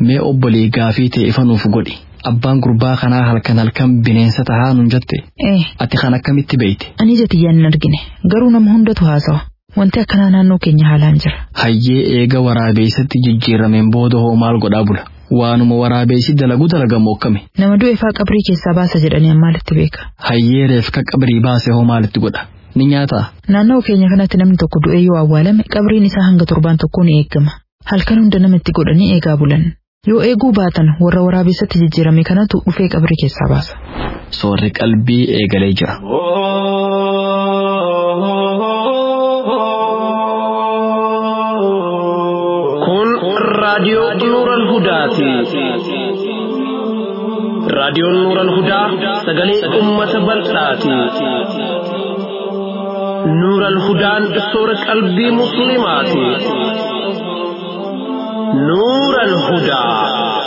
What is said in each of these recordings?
mee obbolii gaafii ta'e ifa nuuf godhi abbaan gurbaa kanaa halkan halkan bineensa tahaa nun jette Eh, ati kan akkamitti beeyte ani jatiyyaan hin argine. Garuu nama hundatu haasawa. Wanti akkanaa naannoo keenya haalaan jira. hayyee eega waraabeessatti jijjiirameen booda hoo maal godhaa bula waanuma waraabeessi dalagu dalagamu akkami Nama du'e faa qabrii keessaa baasa jedhanii ammaalitti beeka. hayyee reefka qabrii baase hoo maalitti godha ni nyaataa Naannoo keenya kanatti namni tokko du'ee yoo awwaalame qabriin isaa hanga torbaan tokkoo ni eegama. Halkan hunda namatti godhanii eegaa bulan. Yoo eeguu baatan warra waraabessatti jijjiirame kanatu dhufee qabrii keessaa baasa. soorri qalbii eegalee jira Kun raadiyoo Nuuran Hudaati. Raadiyoon Nuuran Hudaa sagalee uummata bal'aati. Nuuran Hudaan soora qalbii Musliimaati. Nuuran Hudaa.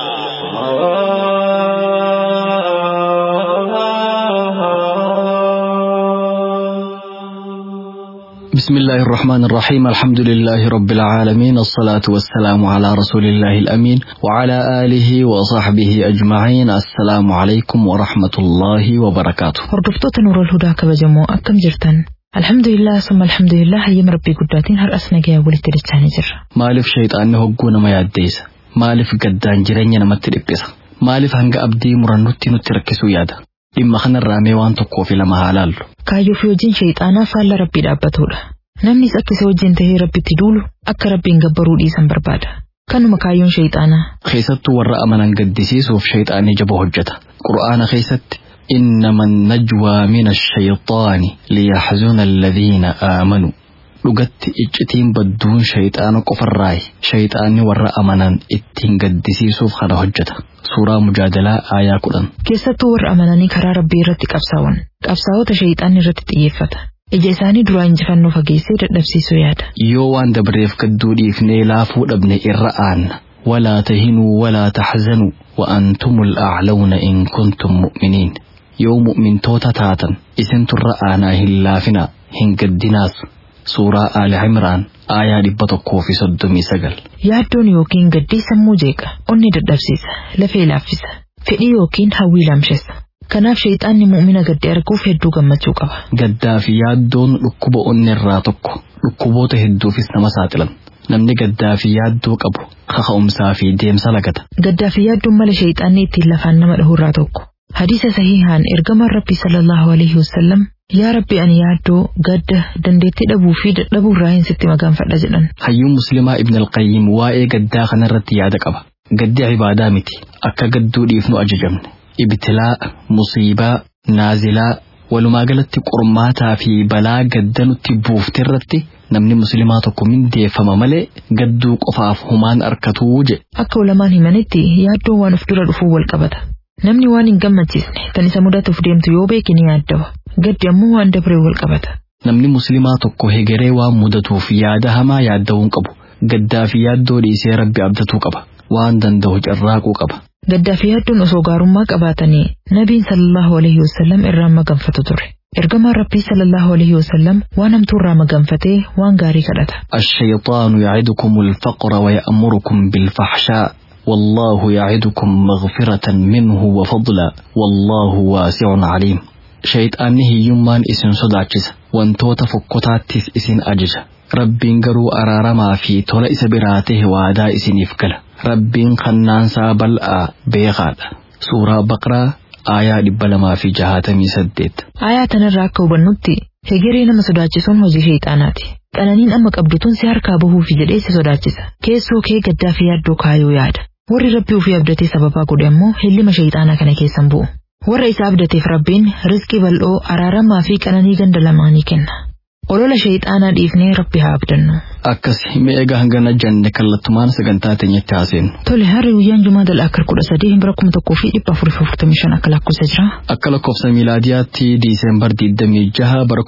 بسم الله الرحمن الرحيم الحمد لله رب العالمين الصلاة والسلام على رسول الله الأمين وعلى آله وصحبه أجمعين السلام عليكم ورحمة الله وبركاته Hordoftoota Nuurul Hudaa kabajamoo akkam jirtan? Alhamdulillah summa alhamdulillah hayyama rabbii guddaatiin har'as nagayaa walitti dachaanii jirra. maaliif shayxaanni hogguu nama yaaddeessa maaliif gaddaan jireenya namatti dhiphisa maaliif hanga abdii murannutti nutti rakkisuu yaada dhimma kanarraa mee waan tokkoo fi lama haa laallu Kaayyoo fi hojiin shayxaanaa faalla rabbii dhaabbatudha. Namnis akka isa wajjin tahee rabbitti duulu akka rabbiin gabbaruu dhiisan barbaada. Kanuma kaayyoon shayxaanaa. keessattuu warra amanan gaddisiisuuf shayxaanni jaba hojjeta qur'aana keessatti إنما النجوى من الشيطان ليحزن الذين آمنوا dhugatti iccitiin badduun shayxaana qofarraayi shayxaanni warra amanan ittiin gaddisiisuuf kana hojjeta suuraa mujaadalaa aayaa kudhan Keessattuu warra amananii karaa rabbii irratti qabsaa'an. Qabsaa'ota shayxaanni irratti xiyyeeffata. Ija isaanii duraa injifannoo fageessee dadhabsiisuu yaada. yoo waan dabreef gadduu dhiifnee laafuu dhabne irra aanna walaa tahinuu walaa taxzanuu wa'antumul a'lawna in kuntum mu'miniin yoo mu'mintoota taatan isinturra aanaa hin laafinaa hin gaddinaas suuraa aali cimraan aayaa dhibba tokkoo fi soddomii sagal Yaaddoon yookiin gaddii sammuu jeeqa. Onni dadhabsiisa. Lafee laaffisa. Fedhii yookiin hawwii laamshessa. Kanaaf shayxaanni mu'mina gaddi arguuf hedduu gammachuu qaba. gaddaa fi yaaddoon dhukkuba onni irraa tokko dhukkuboota hedduufis nama saaxilan namni gaddaa fi yaaddoo qabu kaka'umsaa fi deemsa lagata Gaddaa fi yaadduun mala shayxaanni ittiin lafaan nama dhahu irraa tokko. Hadiisa sahihaan ergamaan rabbi sallallahu alaihi wasallam yaa rabbi ani yaaddoo gadda dandeettii dhabuu fi dadhabuu irraa hin sitti magaanfadha jedhan. hayyuun muslimaa ibn alqayyim waa'ee gaddaa kanarratti yaada qaba gaddi cibaadaa miti akka gadduu dhiifnu ajajamne ibtilaa musiibaa naazilaa walumaa galatti qormaataa fi balaa gadda nutti buuftirratti namni muslimaa tokko mindeeffama malee gadduu qofaaf humaan arkatuu jedhe Akka ulamaan himanitti yaaddoon waan of dura dhufuu wal qabata. Namni waan hin gammachiisne kan isa mudatuuf deemtu yoo beeke ni yaaddawa. Gaddi ammoo waan dabree wal qabata. namni muslimaa tokko hegeree waan mudatuuf yaada hamaa yaadda'uu hin qabu gaddaa fi yaaddoo dhiisee rabbi abdatuu qaba waan danda'u carraaquu qaba Gaddaa fi yaaddoon osoo gaarummaa qabaatanii nabiin sallallahu alaihi wasallam irraa maganfatu ture. Ergamaan rabbii sallallahu alaihi wasallam waan hamtuu irraa maganfatee waan gaarii kadhata. الشيطان يعدكم الفقر ويأمركم بالفحشاء والله يعدكم مغفرة منه وفضلا والله واسع عليم شيطانni hiyyummaan isin sodaachisa wantoota fokkotaattis isin ajaja rabbiin garuu araaramaa fi tola isa biraa tahe waadaa isiniif gala rabbiin kannaansaa bal'aa beekaadha suuraa baqraa aayaa dhibba lamaa fi jahaatamii saddeet Aayaa tanarraa akka hubannutti hegeree nama sodaachisuun hojii shayxaanaati. Qananiin amma qabdutuun si harkaa bahuufi jedhee si sodaachisa. Keessoo kee gaddaa fi yaaddoo kaayuu yaada. Warri rabbii ofii abdatee sababaa godhe ammoo hillima shayxaanaa kana keessan bu'u. Warra isa abdateef rabbiin rizqii bal'oo araaramaa fi qananii ganda lamaanii kenna. Olola shayxaanaa dhiifnee rabbi haa abdannu. akkas mi'eega hangana janne kallattumaan sagantaa teenyatti haaseenu Tole harri guyyaan jumaa dal'aakar kudha sadii bara kuma tokkoo fi dhibba afurii fi afurtamii shan akka lakkoofsa jira. akka lakkoofsa miilaadiyaatti diiseembar 26 bara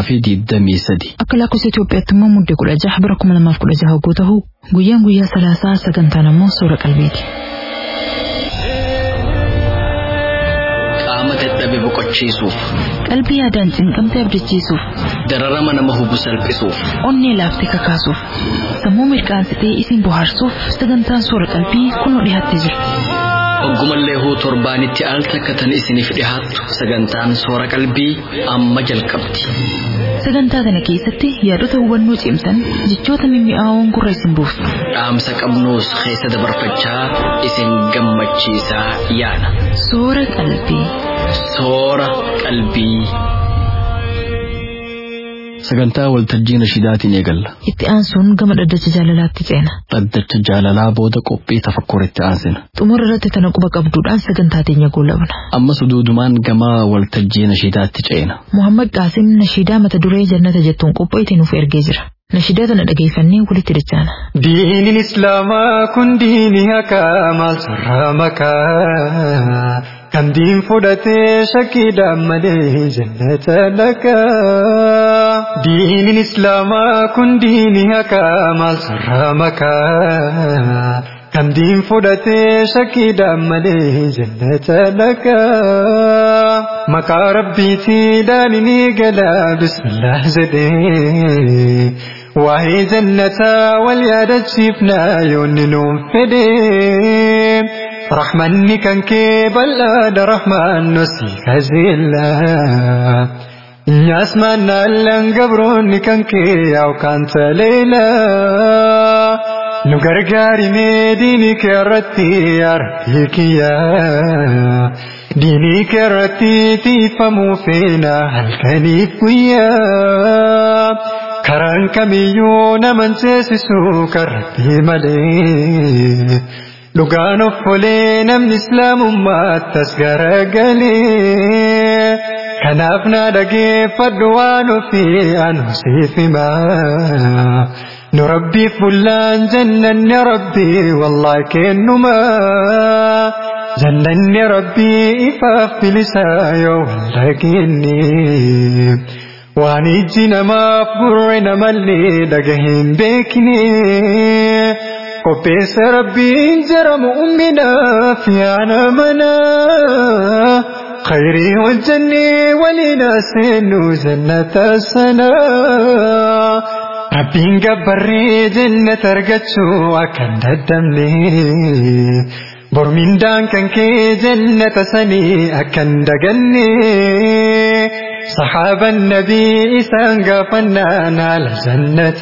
2023 Akka lakkoofsa Itoophiyaatti immoo muddee kudha jaha bara kuma lamaaf kudha jaha hoggoo ta'u guyyaan guyyaa salaasaa sagantaan ammoo suura qalbiiti. qaama dadhabe boqochiisuuf Qalbii yaadaan cinqamte abdachiisuuf, dararama nama hubu salphisuuf onnee laaftee kakaasuuf, sammuu mirqaansitee isin bohaarsuuf sagantaan soora qalbii kunoo dhiyaattee jira. Oggumallee huu torbaanitti al takkatan isiniif dhihaattu sagantaan soora qalbii amma jalqabdi. Sagantaa kana keessatti yaadota hubannoo cimsan jechoota mimmi'aawoon gurra isin buusu. Dhaamsa qabnuus keessa dabarfachaa isin gammachiisaa yaana. Soora qalbii. Soora qalbii. Sagantaa waltajjii nashidaatiin eegalla. Itti aansuun gama dhaddacha jaalalaatti ceena. Dhaddacha jaalalaa booda qophii tafakkuritti aansina. Xumura irratti tana quba qabduudhaan sagantaa teenya goolabna. Ammas duudumaan gama waltajjii nashidaatti ceena. Muhammad Qaasim nashiidaa mata duree jannata jettuun qophaa'ite nuuf ergee jira. Nashiidaa tana dhageeffannee walitti dachaana. Diiniin Islaamaa kun diinii hakaa maal sarara makaa kan diin fudhatee shakkiidhaan malee jannata lakaa. Diiniin Islaamaa kun diinii hakaa maal sarara makaa kan diin fudhatee shakkiidhaan malee jannata lakaa. Maqaa rabbiitiidhaan ni gala bismillah jedhee. waa'ee jannataa wal yaadachiifnaa yoonni nuun fedhe rahmanni kan kee bal'aadha rahmaan nusi kajeella nyaas maannaallaan gabroonni kan kee yookaan taleela nu gargaarimee diinii kee irratti arbii kiyya diinii kee irratti tiifamuu feena halkaniif guyyaa karaan kamiyyuu naman ceesisu karratti malee dhugaan of olee namni islaamummaatti as garagalee kanaaf na dhageeffadhu waan ofii anu siif himaa nu rabbiif bullaan jannanni rabbii wallaahi kennuma jannanni rabbii ifaaf bilisaa yoo wal dhageenye. waan ijji namaaf gurre namallee dhagahin beekne qopheessa rabbiin jara mu'uminaaf yaana mana khayrii hojjannee waliin seennu jannata sana rabbiin gabbarree jannata argachuu akka hin daddabne bormindaan kan kee jannata sanii akka hin daganne صحاب النبي إسان قفنا على جنة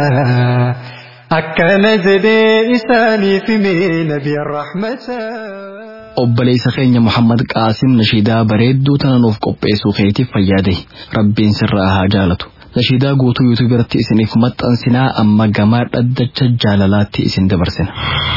أكن جدي إساني في نبي الرحمة obboleessa keenya Muhammad Qaasim nashiidaa bareedduu tana nuuf qopheessuu keetiif fayyaade rabbiin sirraa haa jaalatu. Nashiidaa guutuu yuutuub irratti isiniif maxxansinaa amma gamaa dhaddacha jaalalaatti isin dabarsina.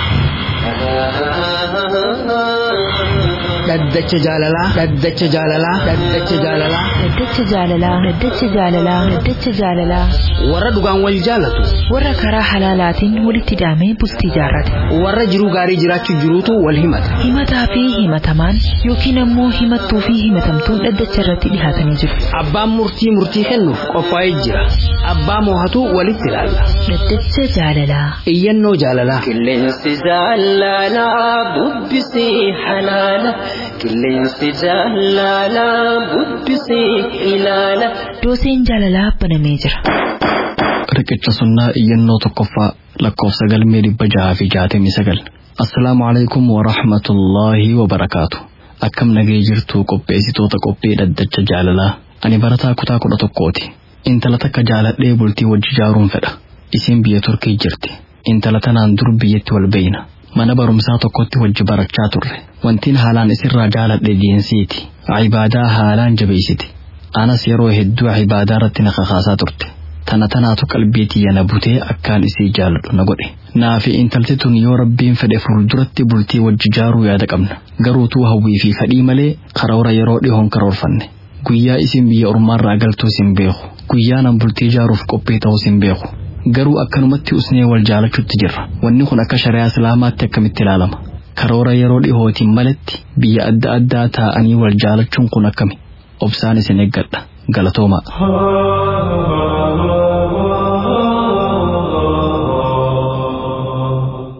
dhaddacha jaalalaa dhaddacha jaalalaa dhaddacha jaalalaa Dhaddacha jaalalaa. Dhaddacha jaalalaa. Dhaddacha jaalalaa. warra dhugaan wal jaalatu Warra karaa halaalaatiin walitti hidhamee bultii jaarrate. warra jiruu gaarii jiraachuu jiruutu wal himata Himataa fi himatamaan yookiin ammoo himattuu fi himatamtuun dhaddacha irratti dhihaatanii jiru. abbaan murtii murtii kennuuf qophaa'ee jira abbaa moohatu walitti ilaalla Dhaddacha jaalalaa. iyyannoo jaalalaa Qilleensi jaalalaa bubbisii halaala. Qilleensi jaalalaa bubbisii ilaala. Dooseen jaalalaa banamee jira. Riqicha sunnaa iyyannoo tokkoffaa lakkoofsa galmee dhibba jaha fi jaatamii sagal. Assalaamu alaikum wa rahmatullaahi wa barakaatu. Akkam nagee jirtu qopheessitoota qophii dhaddacha jaalalaa. Ani barataa kutaa kudha tokkooti. Intala takka jaaladhee bultii wajji jaaruun fedha. Isiin biyya Turkii jirti. Intala tanaan dur biyyatti wal beeyna. Mana barumsaa tokkotti wajji barachaa turre. Wantiin haalaan isirraa jaaladhe jeensiiti. Cibaadaa haalaan jabeessiti. Anas yeroo hedduu cibaadaa irratti na kakaasaa turte. Tana tanaatu qalbii tiyya na butee akkaan isii jaaladhu na godhe. Naafi intalti tun yoo rabbiin fedhe fuulduratti bultii wajji jaaruu yaada qabna. Garuutuu hawwii fi fadhii malee karoora yeroo dhihoon karoorfanne. Guyyaa isin biyya ormaarraa galtuu sin beeku. Guyyaa nan bultii jaaruuf qophii ta'uu sin beeku. Garuu akkanumatti usnee wal jaalachuutti jirra. Wanni kun akka shari'aa islaamaatti akkamitti ilaalama? Karoora yeroo dhihootiin malatti biyya adda addaa taa'anii wal jaalachuun kun akkami? Obsaan isin eeggadha. Galatoomaa.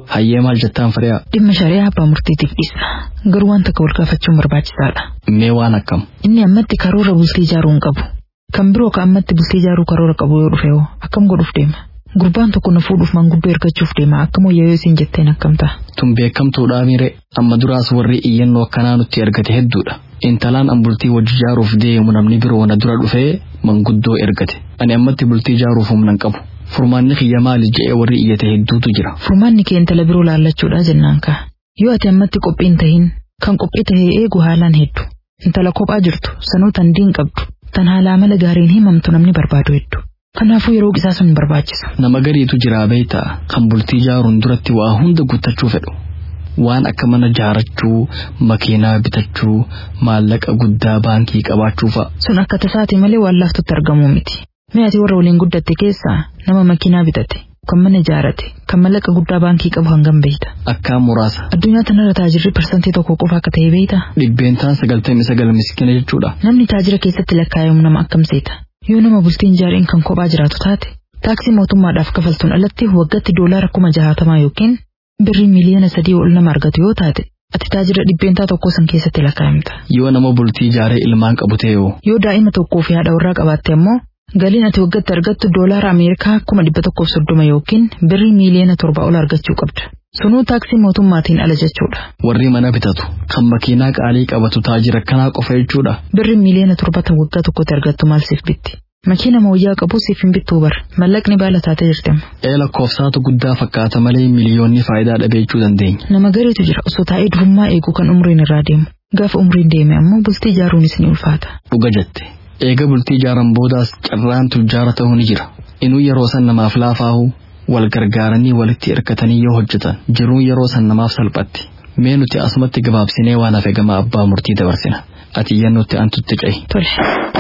Hayyee maal jettaan firiyaa? Dhimma shari'aa abbaa murtiitiif dhiisa. Garuu waan takka wal gaafachuun barbaachisaadha. Mee waan akkam? Inni ammatti karoora bultii ijaaruu hin qabu. Kan biroo ka ammatti bultii ijaaruu karoora qabu yoo dhufe hoo akkam godhuuf deema? Gurbaan tokko na fuudhuuf manguddoo ergachuuf deema akkam wayyoo isiin jetteen akkam ta'a. Tun beekamtuudhaa miire amma duraas warri iyyannoo akkanaa nutti ergate hedduudha. Intalaan an bultii wajji ijaaruuf deemu namni biroo na dura dhufee manguddoo ergate. Ani ammatti bultii ijaaruuf humna hin qabu. Furmaanni kiyya maali je'ee warri iyyate hedduutu jira. Furmaanni kee intala biroo laallachuudha jennaan kaa. Yoo ati ammatti qophii hin tahin kan qophii tahee eegu haalaan heddu. Intala kophaa jirtu sanuu tan diin qabdu. Tan haalaa mala gaariin himamtu namni barbaadu heddu. Kanaafuu yeroo qisaa sun barbaachisa. Nama gariitu jira beeytaa kan bultii ijaaruun duratti waa hunda guuttachuu fedhu. Waan akka mana ijaarachuu, makiinaa bitachuu, maallaqa guddaa baankii qabaachuu fa'a. Sun akka tasaati malee waan laaftutti argamuu miti. Mee ati warra waliin guddatte keessaa nama makiinaa bitate, kan mana ijaarate, kan maallaqa guddaa baankii qabu hangam beeyta. Akkaan muraasa. Addunyaa tanarra taajirri parsantii tokko qofa akka ta'e beeyta. Dhibbeentaan sagaltamii sagal miskiina jechuudha. Namni taajira keessatti lakkaa'amu nama akkam seeta. Yoo nama bultiin ijaariin kan kophaa jiraatu taate, taaksii mootummaadhaaf kafaltuun alatti waggaatti doolaara kuma jahaatamaa yookiin birrii miiliyoona sadii ol nama argatu yoo taate, ati taajira dhibbeentaa tokko san keessatti lakkaa'amta. Yoo nama bultii ijaaree ilmaan qabu ta'e hoo Yoo daa'ima tokkoo fi haadha warraa qabaatte ammoo galiin ati waggaatti argattu doolaara Ameerikaa kuma dhibba tokkoof soddoma yookiin birrii miiliyoona torba ol argachuu qabda. Sunuu taaksii mootummaatiin ala jechuudha. warri mana bitatu kan makiinaa qaalii qabatu taajira kanaa qofa jechuudha. Birri miiliyoona torbatan waggaa tokkotti argattu maal siif bitti? Makiina mooyyaa qabu siif hin bittuu bar. Mallaqni baala taatee jirtema. Ee lakkoofsaatu guddaa fakkaata malee miliyoonni faayidaa dhabeechuu dandeenya. Nama gariitu jira osoo taa'ee durummaa eeguu kan umriin irraa deemu. Gaafa umriin deeme ammoo bultii ijaaruunis ni ulfaata. Dhuga jette. Eega bultii ijaaran boodaas carraan tujjaara ta'uu ni jira. Inuu yeroo san namaaf laafaahu wal gargaaranii walitti hirkatanii yoo hojjetan jiruun yeroo san namaaf salphatti. Mee nuti asumatti gabaabsinee waan hafe gama abbaa murtii dabarsina. Ati iyyannootti antutti ce'i. Tole.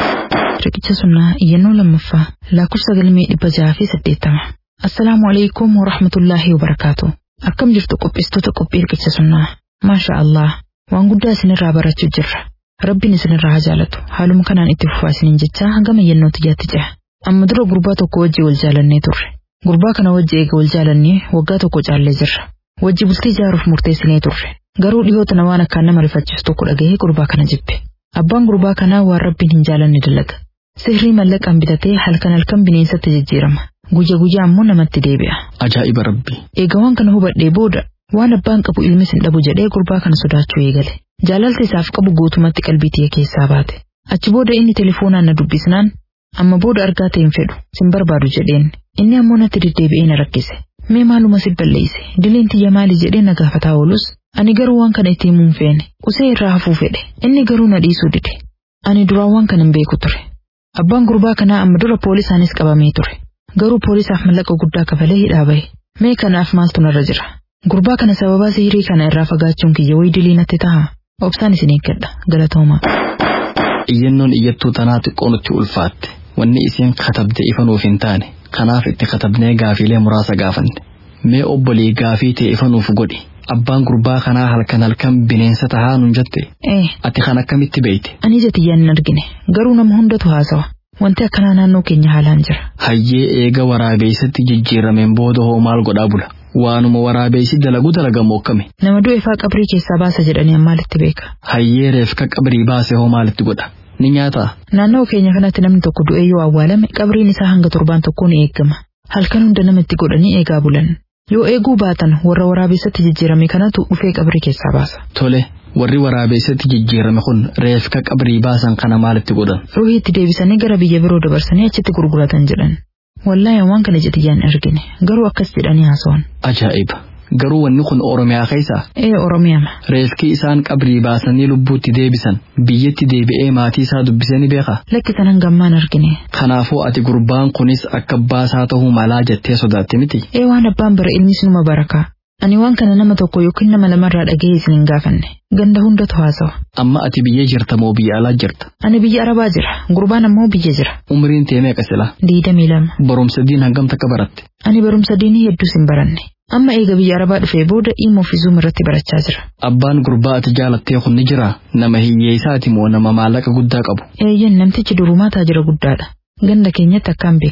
Riqicha sunnaa iyyannoo lammaffaa lakkoofsa galmee dhibba jaha fi saddeettama. Assalaamu alaikum wa rahmatullaahi wa barakaatu. Akkam jirtu qopheessitoota qophii riqicha sunnaa. Maasha Allah. Waan guddaa isinirraa barachuu jirra. Rabbiin isinirraa haa jaalatu. Haaluma kanaan itti fufaa isiniin jechaa hangama iyyannoo tiyyaatti ce'a. Amma dura gurbaa tokko wajji wal jaalannee turre. Gurbaa kana wajji eega wal jaalannee waggaa tokko caallee jirra. Wajji bultii ijaaruuf murteessinee turre. Garuu dhiyoota na waan akkaan nama rifachiisu tokko dhagahee gurbaa kana jibbe. Abbaan gurbaa kanaa waan rabbiin hin jaalanne dalaga. Sirrii mallaqaan bitatee halkan halkan bineensatti jijjiirama. Guyya guyyaa ammoo namatti deebi'a. Ajaa'iba rabbi. Eega waan kana hubadhee booda waan abbaan qabu ilmis hin dhabu jedhee gurbaa kana sodaachuu eegale. Jaalalti isaaf qabu guutumatti qalbii tiyya keessaa baate. Achi booda inni telefoonaan na dubbisnaan amma booda argaa ta'e hin fedhu sin barbaadu jedheen. Inni ammoo natti deddeebi'ee na rakkise. Mee maaluma si balleesse dileen tiyya maali jedhee na gaafataa oolus ani garuu waan kana itti himuun feene qusee irraa hafuu fedhe inni garuu na dhiisuu dide. Ani duraan waan kana hin beeku ture. Abbaan gurbaa kanaa amma dura poolisaanis qabamee ture. Garuu poolisaaf mallaqa guddaa kafalee hidhaa bahe. Mee kanaaf maaltu narra jira? Gurbaa kana sababaa sihirii kana irraa fagaachuun kiyya wayi dilii natti ta'a. Obsaan isin eeggadha. Galatoomaa. Iyyannoon iyyattuu tanaa xiqqoo nutti ulfaatte. Wanni isiin katabde ifa nuuf hin taane. Kanaaf itti katabnee gaafiilee muraasa gaafanne. Mee obbolii gaafii ta'e ifa nuuf godhi. Abbaan gurbaa kanaa halkan halkan bineensa tahaa nun jette. Ee, Ati kan akkamitti beeyte? ani ija tiyyaan hin argine. Garuu nama hundatu haasawa. Wanti akkanaa naannoo keenya haalaan jira. Hayyee eega waraabeessatti jijjiirameen booda hoo maal godhaa bula? Waanuma waraabeessi dalagu dalagamu akkami? Nama du'e faa qabrii keessaa baasa jedhanii ammaalitti beeka. Hayyee reefka qabrii baase hoo maalitti godha? Ni nyaataa? Naannoo keenya kanatti namni tokko du'ee yoo awwaalame qabriin isaa hanga torbaan tokkoo ni eegama. Halkan hunda namatti godhanii eegaa bulan. Yoo eeguu baatan warra waraabessatti jijjiirame kanatu dhufee qabrii keessaa baasa. Tole, warri waraabeessatti jijjiirame kun reefka qabrii baasan kana maalitti godhan? Ruhii itti deebisanii gara biyya biroo dabarsanii achitti gurguratan jedhan. Wallaahi waan kana ija tiyyaan hin argine. Garuu akkas jedhanii haasawan. Ajaa'iba! Garuu wanni kun Oromiyaa keessaa? Ee Oromiyaama. Reefki isaan qabrii baasanii lubbuutti deebisan biyyatti deebi'ee maatii isaa dubbisee ni beekaa? Lakkisan hangammaan argine. Kanaafuu ati gurbaan kunis akka baasaa ta'uu malaa jettee sodaatte miti. Ee waan abbaan bara ilmis numa barakaa. Ani waan kana nama tokko yookiin nama lamarraa dhaga'ee isin hin gaafanne. Ganda hundatu haasawa. Amma ati biyya jirta moo biyya alaa jirta? Ani biyya Arabaa jira. Gurbaan ammoo biyya jira. Umriin tee meeqa sila? Diidamii lama. Barumsa diin hangam takka baratte? Ani barumsa diinii hedduus hin baranne. Amma eega biyya Arabaa dhufee booda dhimma ofii zuum irratti barachaa jira. Abbaan gurbaa ati jaalattee kun ni jiraa? Nama hiyyeessaati moo nama maallaqa guddaa qabu? Eeyyan namtichi durumaa taajira guddaadha. Ganda keenyatti akkaan beekama.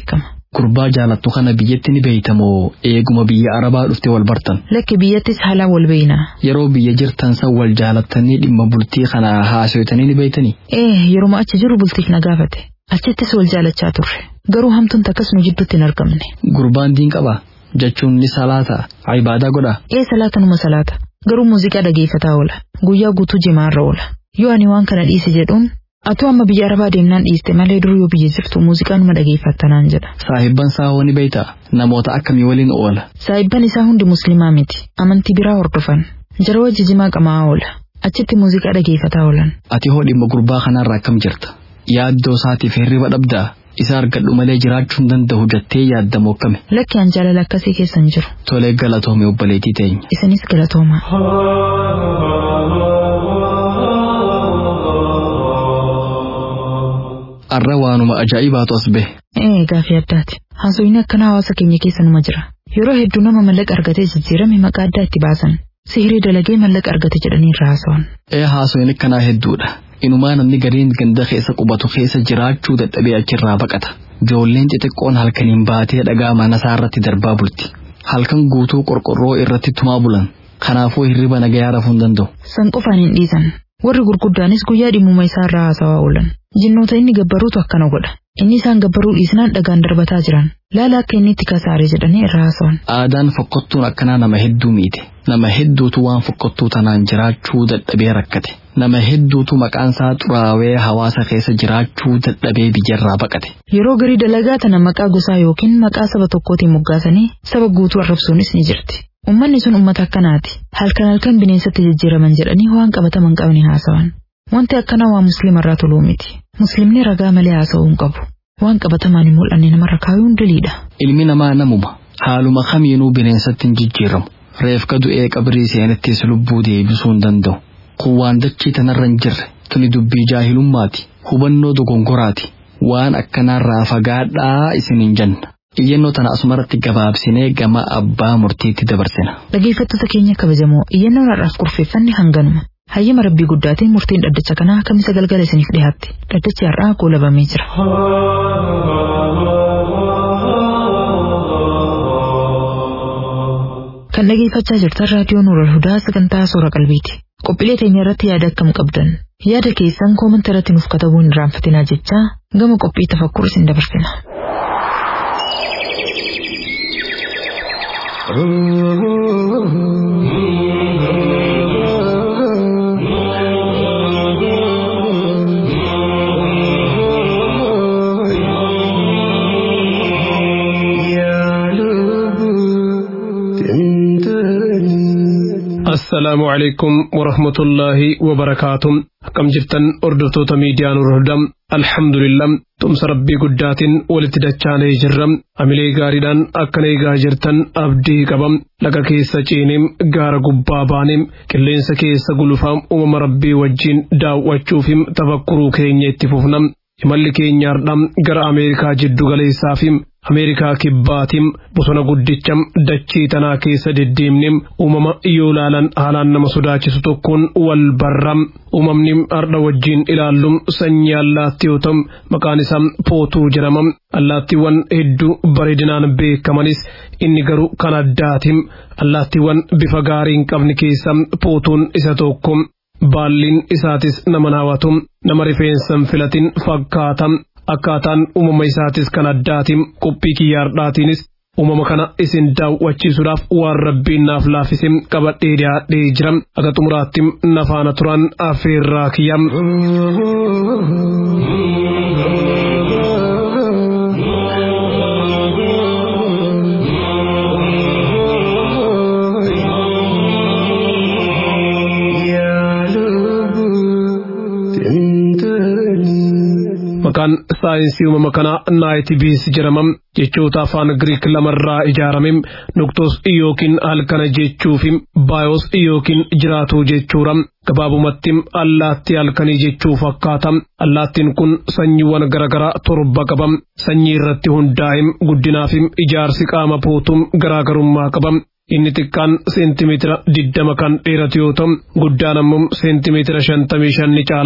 Gurbaa jaalattu kana biyyatti ni beeytamoo eeguma biyya Arabaa dhufte wal bartan. Lakki biyyattis haalaan wal beeyna. Yeroo biyya jirtan san wal jaalattanii dhimma bultii kana haasoytanii ni beeytanii. Ee yeruma achi jiru bultiif na gaafate. Achittis wal jaalachaa turre. Garuu hamtuun takkas nu jidduutti hin argamne. Gurbaan diin qaba jechuun ni salaata ibaadaa godha. Ee salaata numa salaata. Garuu muuziqaa dhageeffataa oola. Guyyaa guutuu jimaarra oola. Yoo ani waan kana dhiise jedhuun Atu amma biyya arabaa deemnaan dhiiste malee dur yoo biyya jirtu muuziqaa numa dhageeffattanaan jedha. Saahibban isaa hoo ni beeyta namoota akkamii waliin oola. Saahibban isaa hundi musliimaa miti. Amantii biraa hordofan. Jara wajji jimaa qamaa oola. Achitti muuziqaa dhageeffataa oolan. Ati hoo dhimma gurbaa kanarraa akkam jirta? Yaaddoo isaatiif hirriba dhabdaa? Isa argadhu malee jiraachuu hin danda'u jettee yaaddamoo akkami? Lakki an jaalala akkasii keessa hin jiru. Tolee galatoome obboleettii teenya. Isinis galatoomaa. Arra waanuma ajaa'ibaatu as bahe. Ee gaafii addaati. Haasofni akkana hawaasa keenya keessa numa jira. Yeroo hedduu nama mallaqa argatee jijjiirame maqaa addaa itti baasan. Sihirii dalagee mallaqa argate jedhanii irraa haasawan. Ee haasofni akkanaa hedduudha. Inumaa namni gariin ganda keessa qubatu keessa jiraachuu dadhabee achirraa baqata. Ijoolleen xixiqqoon halkaniin baatee dhagaa mana isaa irratti darbaa bulti. Halkan guutuu qorqorroo irratti tumaa bulan. Kanaafuu hirriba nagayaa rafuu hin danda'u. San qofaan hin dhiisan. Warri gurguddaanis guyyaa dhimmuma isaa irraa haasawaa oolan. Jinnoota inni gabbaruutu akkana godha. Inni isaan gabbaruu dhiisnaan dhagaan darbataa jiran. Laala akka inni itti kasaare jedhanii irraa haasawan. Aadaan fokkottuun akkanaa nama hedduu miite. Nama hedduutu waan fokkottuu tanaan jiraachuu dadhabee rakkate. Nama hedduutu maqaan isaa xuraawee hawaasa keessa jiraachuu dadhabee biyyarraa baqate. Yeroo garii dalagaa tana maqaa gosaa yookiin maqaa saba tokkootiin moggaasanii saba guutuu arrabsuunis ni jirti. Uummanni sun uummata akkanaati. Halkan halkan bineensatti jijjiiraman jedhanii waan qabataman qabni haasawan. Wanti akkanaa waa musliimarraa toluu miti. Musliimni ragaa malee haasa'uu hin qabu. Waan qabatamaan hin mul'anne namarra kaayuun diliidha. Ilmi namaa namuma. Haaluma kamiinuu bineensatti hin jijjiiramu. Reefka du'ee qabrii seenattis lubbuu deebisuu hin danda'u. Kun waan dachii tanarra hin jirre. Tuni dubbii jaahilummaati. Hubannoo dogongoraati. Waan akkanaarraa fagaadhaa isin hin janna. Iyyannoo tana asumarratti gabaabsinee gama abbaa murtiitti dabarsina. Dhaggeeffattoota keenya kabajamoo iyyannoon har'aaf kurfeeffanne hanganuma. Hayyama rabbii guddaatiin murtiin dhaddacha kanaa kamisa galgala isiniif dhiyaatti. Dhaddachi har'aa goolabamee jira. Kan dhageeffachaa jirtan raadiyoo Nuural Hudaa sagantaa Soora Qalbiiti. Qophiilee teenya irratti yaada akkam qabdan. Yaada keessan koomanta irratti nuuf katabuu hin irraanfatinaa jechaa gama qophii tafakkur isin dabarsina. السلام عليكم ورحمة الله وبركاته كم جبتن أردتوتا ميديان الهدم الحمد لله تمس ربي قدات ولتدچاني جرم أملي غاردان أكني غاجرتن أبدي قبم لك كيسا چينم غار قبابانم كلين سكيسا قلفام أمم ربي وجين داو وچوفم تفكرو كيني اتفوفنم imalli keenyaardham gara ameerikaa jiddu galeessaafim ameerikaa kibbaatim bosona guddicham dachii tanaa keessa deddeemnim uumama yoo laalan haalaan nama sodaachisu tokkoon wal barram uumamni ardha wajjiin ilaallum sanyii allaattii yoo ta'u maqaan isaa pootuu jedhamam allaattiiwwan hedduu bareedinaan beekamanis inni garuu kan addaatim allaattiiwwan bifa gaarii hin qabne keessa pootuun isa tokko baalliin isaatis nama hawwatu nama rifeensan filatin fakkaatam akkaataan uumama isaatis kan addaatiin qophii kiyyaardhaatiinis uumama kana isin daawwachiisuudhaaf waan rabbiin naaf laaffise qabadhee dhiyaadhee jira akka xumuraatti nafaana turan affeerraa kiyyam. maqaan saayinsii uumama kanaa naayitibiis jedhamam jechoota afaan giriik lamarraa ijaarame nuktos yookiin halkana jechuufi baayos yookiin jiraatuu jechuudha gabaabumatti allaattii halkanii jechuu fakkaata allaattiin kun sanyiiwwan garaagaraa torba qaba sanyii irratti hundaa'e guddinaafi ijaarsi qaama pootuun garaagarummaa qaba. inni xiqqaan seentimeetira diddama kan dheeratu yoo ta'u guddaan ammoo seentimeetira shantamii shan ni caala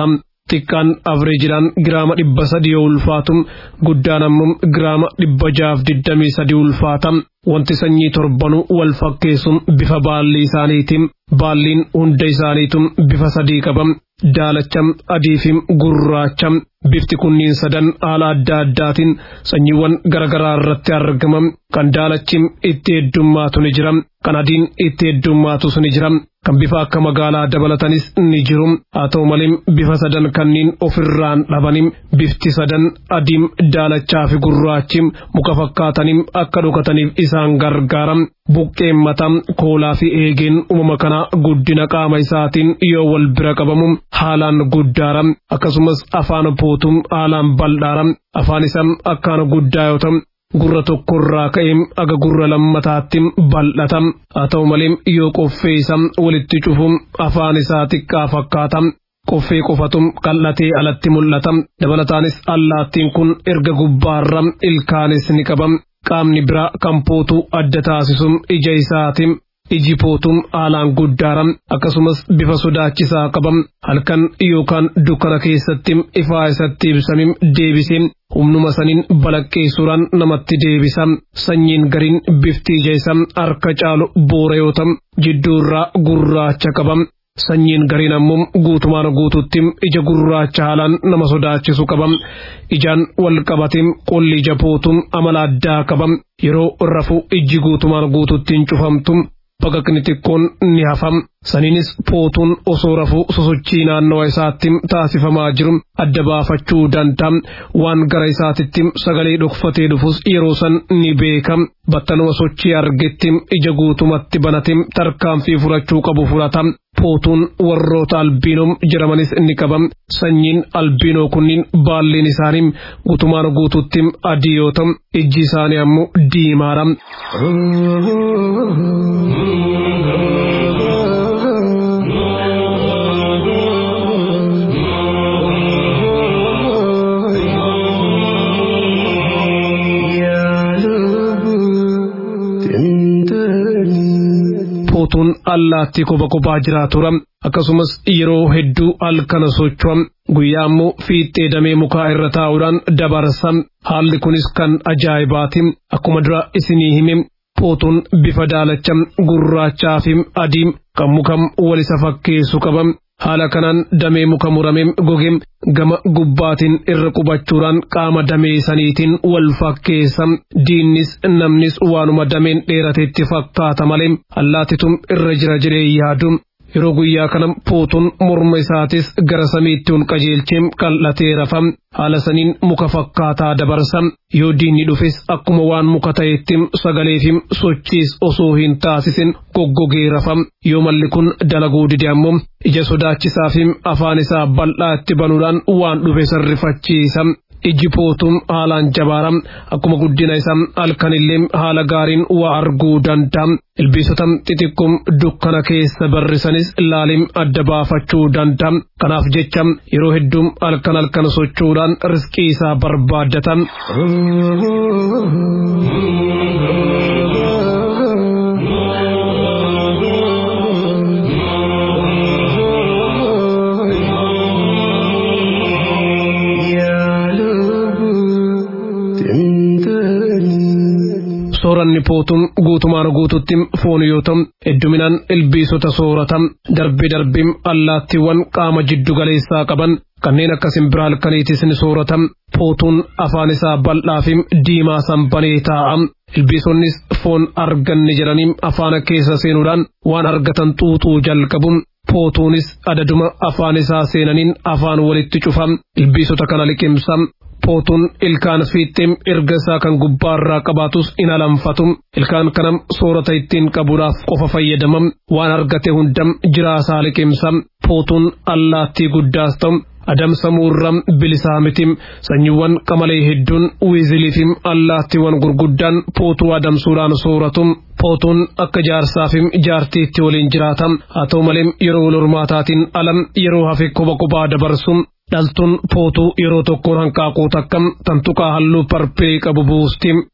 xiqqaan avreejidhaan giraama dhibba sadii yoo ulfaatu guddaan ammoo giraama dhibba jaaf digdamii sadii ulfaata wanti sanyii torbanuu wal fakkeessuun bifa baalli isaaniitiin baalliin hunda isaaniitu bifa sadii qaba daalacham adiifim gurraacham bifti kunniin sadan haala adda addaatiin sanyiiwwan garagaraa irratti argamam kan daalachim itti heddummaatu ni jira kan adiin itti heddummaatu ni jira kan bifa akka magaalaa dabalatanis ni jiru haa ta'u malee bifa sadan kanniin ofirraan dhabanim bifti sadan adiim daalachaa fi gurraachim muka fakkaataniim akka dhokataniif isaan gargaaram buqqeen mataa koolaa fi eegeen uumama kana guddina qaama isaatiin yoo wal bira qabamu haalaan guddaaram akkasumas afaan pootum haalaan bal'aaram afaan isaa akkaan guddaa yoo ta'u gurra tokkorraa ka'ee aga gurra lammataatti bal'atam haa ta'u malee yoo qoffee isaa walitti cufu afaan isaa xiqqaa fakkaata qoffee qofatum qal'atee alatti mul'ata dabalataanis allaattiin kun erga gubbaarra ilkaanis ni qaba qaamni biraa kan pootu adda taasisu ija isaati iji pootum haalaan guddaaram akkasumas bifa sodaachisaa qabam halkan yookaan dukkana keessatti ifaa isatti ibsamim deebisee humnuma saniin balaqqeessuudhaan namatti deebisa sanyiin gariin bifti ija isaa harka caalu boora yoo ta'u jidduurraa gurraacha qabam sanyiin gariin ammoo guutumaan guututti ija gurraacha haalaan nama sodaachisu qabam ijaan wal qabatim qolli ija pootum amala addaa qabam yeroo rafu ijji guutumaan guututtiin cufamtu baqaqni xiqqoon ni hafam saniinis pootuun osoo rafuu sosochii naannawa isaatti taasifamaa jiru adda baafachuu danda'a waan gara isaatitti sagalee dhokfatee dhufus yeroo san ni beekam battanuma sochii argetti ija guutumatti banate tarkaanfii fudhachuu qabu fudhata pootuun warroota albiinoom jedhamanis ni qabam sanyiin albiinoo kunniin baalleen isaanii guutumaan guututti adii yoo ta'u ijji isaanii ammoo diimaadha. pootuun allaattii kopha kophaa jiraatuudha akkasumas yeroo hedduu halkana socho'am guyyaa immoo fiixee damee mukaa irra taa'uudhaan dabarsa haalli kunis kan ajaa'ibaati akkuma dura isinii hime pootuun bifa daalacha gurraachaa fi adii kan mukam wal isa fakkeessu qabam haala kanaan damee muka muramee gogee gama gubbaatiin irra qubachuudhaan qaama damee saniitiin wal fakkeessa diinnis namnis waanuma dameen dheerateetti fakkaata malee allaatitum irra jira jedhee yaadu yeroo guyyaa kana pootuun morma isaatis gara samiitti ol qajeelchee qal'atee rafam haala saniin muka fakkaataa dabarsa yoo diinni dhufes akkuma waan muka ta'etti sagalee fi sochiis osoo hin taasisin goggogee rafam yoo malli kun dalaguu dide ammoo ija sodaachisaa fi afaan isaa bal'aa itti banuudhaan waan dhufe sarrifachiisa. iji pootuun haalaan jabaaram akkuma guddina isaa halkanillee haala gaariin waa arguu danda'a. Ilbiisota xixiqqoon dukkana keessa barrisanis laalim adda baafachuu danda'a. Kanaaf jecha yeroo hedduu halkan halkan socho'uudhaan riskii isaa barbaaddata. sooranni pootuun guutumaan guututti foon yoo ta'u hedduminaan ilbiisota soorata darbi darbiin allaattiiwwan qaama jiddu galeessaa qaban kanneen akka simbiraa halkaniitis ni soorata pootuun afaan isaa bal'aa fi diimaa sanbanee taa'a ilbiisonnis foon arganne jedhanii afaan keessa seenuudhaan waan argatan xuuxuu jalqabu pootuunis adaduma afaan isaa seenaniin afaan walitti cufa ilbiisota kana liqimsa pootuun ilkaan fiixee erga isaa kan gubbaarraa qabaatus in alanfatu ilkaan kanam soorata ittiin qabuudhaaf qofa fayyadamam waan argate hundam jiraasaa liqimsa pootuun allaattii guddaas ta'u adamsamuurra bilisaa miti sanyiiwwan qamalee hedduun wiiziliifim allaattiiwwan gurguddaan pootuu adamsuudhaan sooratu pootuun akka jaarsaa fi jaartiitti waliin jiraata haa ta'u malee yeroo wal hormaataatiin alam yeroo hafe kopha kophaa dabarsu dhaltuun pootuu yeroo tokkoon hanqaaquu takkam tantuqaa halluu parpee qabu buusti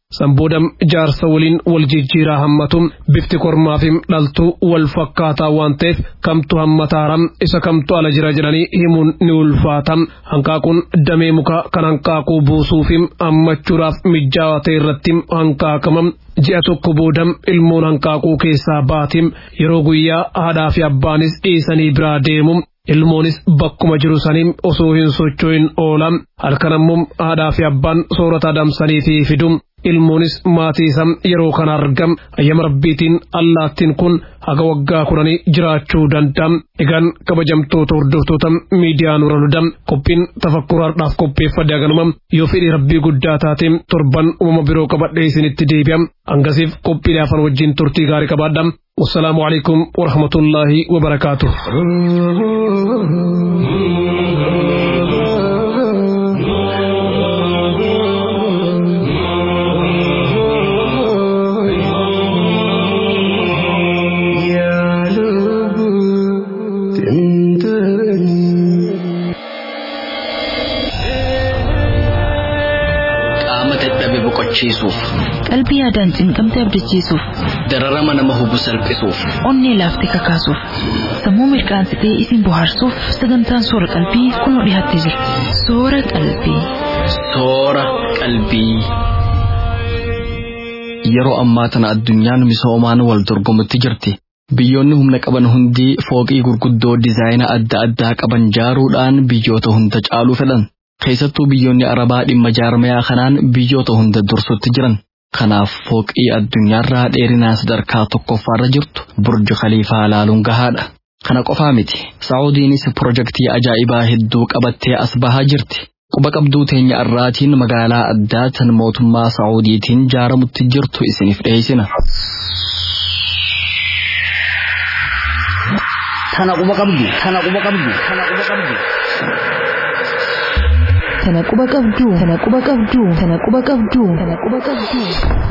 sanboodam jaarsa waliin wal jijjiiraa hammatu bifti kormaafim dhaltuu wal fakkaataa waan ta'eef kamtu hammataaram isa kamtu ala jira jedhanii himuun ni ulfaata hanqaaquun damee muka kan hanqaaquu buusuufim hammachuudhaaf mijaawaa ta'e irratti hanqaaqama ji'a tokko boodam ilmoon hanqaaquu keessaa baatim yeroo guyyaa haadhaa fi abbaanis dhiisanii biraa deemu ilmoonis bakkuma jiru saniin osoo hin socho'in oola halkan ammoo haadhaa fi abbaan soorata adamsaniitii fidu ilmoonis maatii isaa yeroo kana argam ayyama rabbiitiin allaattiin kun haga waggaa kudhanii jiraachuu danda'a egaan kabajamtoota hordoftoota miidiyaa nura ludam qophiin tafakkuraadhaaf qopheeffadhe haganuma yoo fedhii rabbii guddaa taate torban uumama biroo qabadhee isinitti deebi'a hangasiif qophiilee afan wajjin turtii gaarii qabaadha والسلام عليكم ورحمة الله وبركاته qaama dadhabe boqochiisuuf Qalbii yaadaan cinqamte abdachiisuuf, dararama nama hubu salphisuuf onnee laaftee kakaasuuf, sammuu mirqaansitee isin bohaarsuuf sagantaan soora qalbii kunoo dhiyaattee jira. Soora qalbii. soora qalbii. Yeroo ammaa tana addunyaan misoomaan wal dorgomutti jirti. Biyyoonni humna qaban hundi fooqii gurguddoo dizaayina adda addaa qaban jaaruudhaan biyyoota hunda caaluu fedhan. Keessattuu biyyoonni Arabaa dhimma jaarmayaa kanaan biyyoota hunda dursutti jiran. Kanaaf fooqii addunyaarraa dheerinaa sadarkaa tokkoffaarra jirtu burji khaliifaa laaluun gahaadha. Kana qofaa miti. Saa'udiinis pirojektii ajaa'ibaa hedduu qabattee as bahaa jirti. Quba qabduu teenya irraatiin magaalaa addaa tan mootummaa Saa'udiitiin jaaramutti jirtu isiniif dhiyeessina. Tana quba qabdu, tana quba qabdu, tana quba qabdu. Tana quba qabdu, tana quba qabdu, tana quba qabdu, tana quba qabdu.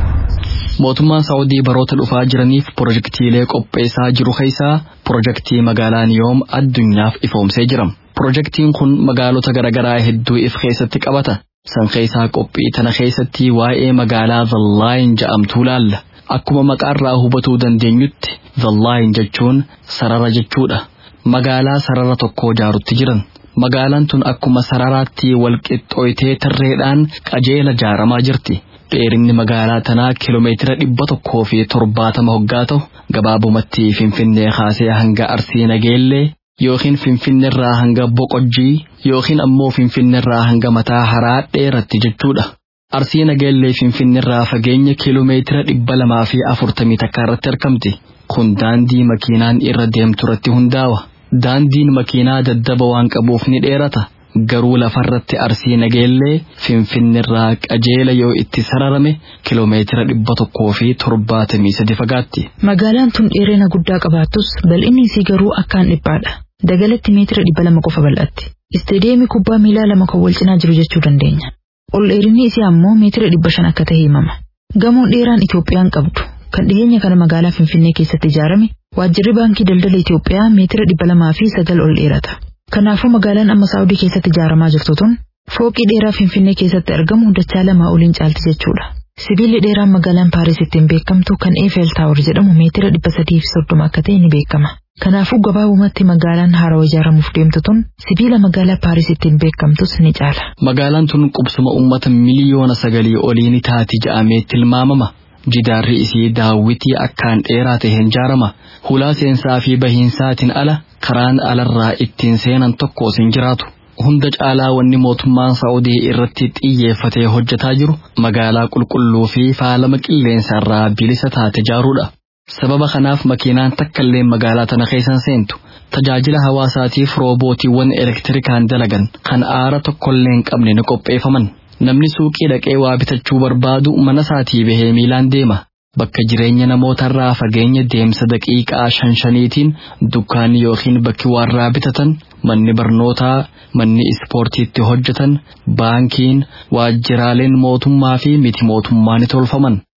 Mootummaan Saa'udii baroota dhufaa jiraniif pirojektiilee qopheessaa jiru keessaa pirojektii magaalaa Niyoom addunyaaf ifoomsee jira. Pirojektiin kun magaalota garaagaraa hedduu if keessatti qabata. San keessaa qophii tana keessatti waa'ee magaalaa Zallaayin ja'amtuu laalla. Akkuma maqaarraa hubatuu dandeenyutti Zallaayin jechuun sarara jechuudha. Magaalaa sarara tokkoo jaarutti jiran. Magaalaan tun akkuma sararaatti walqixxooytee tarreedhaan qajeela jaaramaa jirti. Dheerinni magaalaa tanaa kiiloomeetira dhibba tokkoo fi torbaatama hoggaa ta'u gabaabumatti Finfinnee kaasee hanga Arsii Nageellee yookiin Finfinneerraa hanga Boqojjii yookiin ammoo Finfinneerraa hanga mataa haraa dheeratti jechuudha. Arsii Nageellee Finfinneerraa fageenya kiiloomeetira dhibba lamaa fi afurtamii takka irratti argamti. Kun daandii makiinaan irra deemtu irratti hundaa'a. Daandiin makiinaa daddaba waan qabuuf ni dheerata. Garuu lafarratti arsii nageellee finfinneerraa qajeela yoo itti sararame kiloomeetira dhibba tokkoo fi torbaatamii sadi fagaatti. Magaalaan tun dheerina guddaa qabaattus bal'inni isii garuu akkaan dhiphaadha. Dagalatti meetira dhibba lama qofa bal'atti. Isteediyeemii kubbaa miilaa lama kan wal cinaa jiru jechuu dandeenya. Ol dheerinni isii ammoo meetira dhibba shan akka ta'e himama. Gamoon dheeraan Itoophiyaan qabdu kan dhiyeenya kana magaalaa Finfinnee keessatti ijaarame waajjirri baankii daldala Itoophiyaa meetira dhibba lamaa fi sagal ol dheerata. Kanaafuu magaalaan amma Saawudii keessatti ijaaramaa jirtu tun fooqii dheeraa Finfinnee keessatti argamu dachaa lamaa oliin caalti jechuudha. Sibiilli dheeraan magaalaan Paaris ittiin beekamtu kan Eiffel Tower jedhamu meetira dhibba sadii fi soddoma akka ta'e ni beekama. Kanaafuu gabaabumatti magaalaan haarawaa ijaaramuuf deemtu tun sibiila magaalaa Paaris ittiin beekamtus ni caala. Magaalaan tun qubsuma uummata miliyoona sagalii olii ni taati jedhamee tilmaamama. Jidaarri isii daawwitii akkaan dheeraa ta'een ijaarama. Hulaa seensaa fi bahiinsaatiin ala karaan alarraa ittiin seenan tokkos hin jiraatu. Hunda caalaa wanni mootummaan Saa'udii irratti xiyyeeffatee hojjetaa jiru magaalaa qulqulluu fi faalama qilleensarraa bilisa taate ijaaruudha. Sababa kanaaf makiinaan takkallee magaalaa tana keessan seentu. Tajaajila hawaasaatiif roobootiiwwan elektirikaan dalagan kan aara tokkollee hin qabne ni qopheeffaman. Namni suuqii dhaqee waa bitachuu barbaadu mana isaatii bahee miilaan deema. Bakka jireenya namootarraa fageenya deemsa daqiiqaa shan shaniitiin dukkaanni yookiin bakki warraa bitatan, manni barnootaa, manni ispoortiitti hojjetan, baankiin, waajjiraaleen mootummaa fi miti mootummaa ni tolfaman.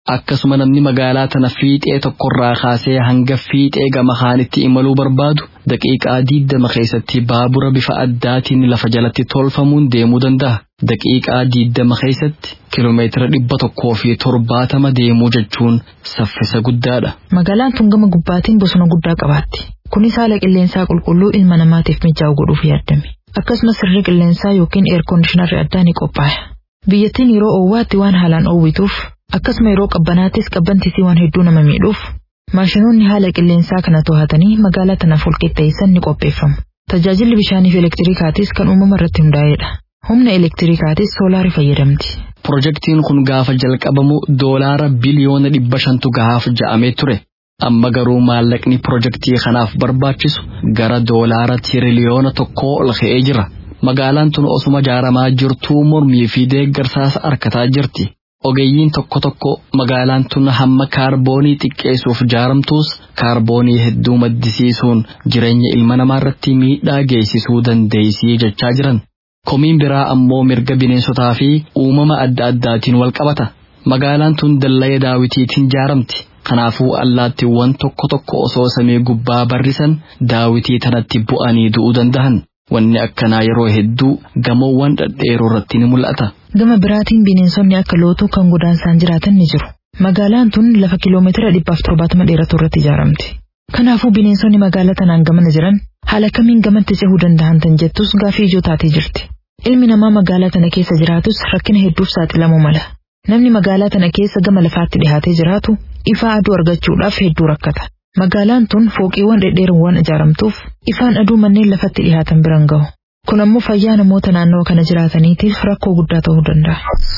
akkasuma namni magaalaa tana fiixee tokkorraa kaasee hanga fiixee gama kaanitti imaluu barbaadu daqiiqaa diiddama keessatti baabura bifa addaatiin lafa jalatti tolfamuun deemuu danda'a. Daqiiqaa diiddama keessatti kiiloomeetira dhibba tokkoo fi torbaatama deemuu jechuun saffisa guddaadha. Magaalaan tun gama gubbaatiin bosona guddaa qabaatti. Kunis haala qilleensaa qulqulluu ilma namaatiif mijaa'u godhuuf yaadame. Akkasumas sirri qilleensaa yookiin eerkondiishinarri addaa ni qophaa'e. Biyyattiin yeroo oowwaatti waan haalaan oowwituuf akkasuma yeroo qabbanaattis qabbantisii waan hedduu nama miidhuuf maashinoonni haala qilleensaa kana to'atanii magaalaa tanaaf walqixxeessan ni qopheeffamu. Tajaajilli bishaanii fi elektiriikaatis kan uumama irratti hundaa'edha. Humna elektiriikaatis soolaarii fayyadamti. Pirojektiin kun gaafa jalqabamu doolaara biliyoona dhibba shantu gahaaf ja'amee ture. Amma garuu maallaqni pirojektii kanaaf barbaachisu gara doolaara tiriliyoona tokkoo ol ka'ee jira. Magaalaan tun osuma ijaaramaa jirtuu mormii fi deeggarsaas argataa jirti. Ogeeyyiin tokko tokko magaalaan tun hamma kaarboonii xiqqeessuuf ijaaramtuus kaarboonii hedduu maddisiisuun jireenya ilma namaa irratti miidhaa geessisuu dandeessii jechaa jiran. Komiin biraa ammoo mirga bineensotaa fi uumama adda addaatiin wal qabata. Magaalaan tun dallaa daawitiitiin ijaaramti. Kanaafuu allaattiiwwan tokko tokko osoo samii gubbaa barrisan daawitii tanatti bu'anii du'uu danda'an. Wanni akkanaa yeroo hedduu gamoowwan dhedheeroo irratti ni mul'ata. Gama biraatiin bineensonni akka lootuu kan godaansaan jiraatan ni jiru. Magaalaan tun lafa kiiloomeetira dhibbaaf torbaatama dheeratu irratti ijaaramti. Kanaafuu bineensonni magaalaa tanaan gamana jiran haala kamiin gamatti cehuu danda'an tan jettus gaafii ijoo taatee jirti. Ilmi namaa magaalaa tana keessa jiraatus rakkina hedduuf saaxilamuu mala. Namni magaalaa tana keessa gama lafaatti dhihaatee jiraatu ifaa aduu argachuudhaaf hedduu rakkata. Magaalaan tun fooqiiwwan dhedheeroon waan ijaaramtuuf ifaan aduu manneen lafatti dhihaatan biran gahu. Kun ammoo fayyaa namoota naannoo kana jiraataniitiif rakkoo guddaa ta'uu danda'a.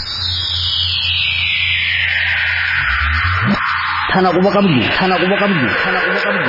Tana quba qabdu, tana quba qabdu, tana quba qabdu.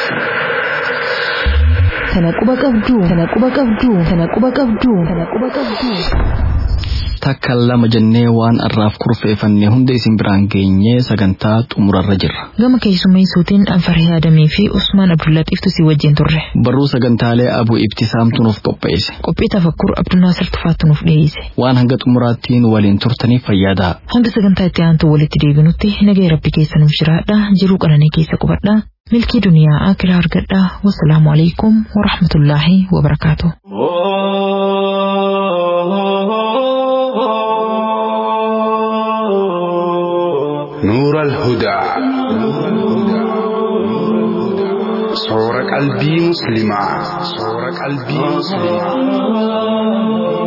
Tana quba qabdu, tana quba qabdu, tana quba qabdu, tana quba qabdu. Takka lama jennee waan arraaf kurfeeffannee hunda isin biraan geenyee sagantaa xumurarra jirra. Gama keessummeessuutiin Anfarhee Adamii fi Usmaan Abdullaxiiftu si wajjin turre. Barruu sagantaalee Abuu Ibtisaamtu nuuf qopheesse. Qophii tafakkur Abdunaasir Tufaattu nuuf dhiyeesse. Waan hanga xumuraattiin waliin turtaniif fayyadaa. Hanga sagantaa itti aantu walitti deebinutti nagaya rabbi keessa nuuf jiraadha. Jiruu qananii keessa qubadha. Milkii duniyaa akiraa argadha. Wassalaamu alaikum wa rahmatullaahi wa barakaatu. نور الهدى صور قلبي مسلما صور قلبي مسلما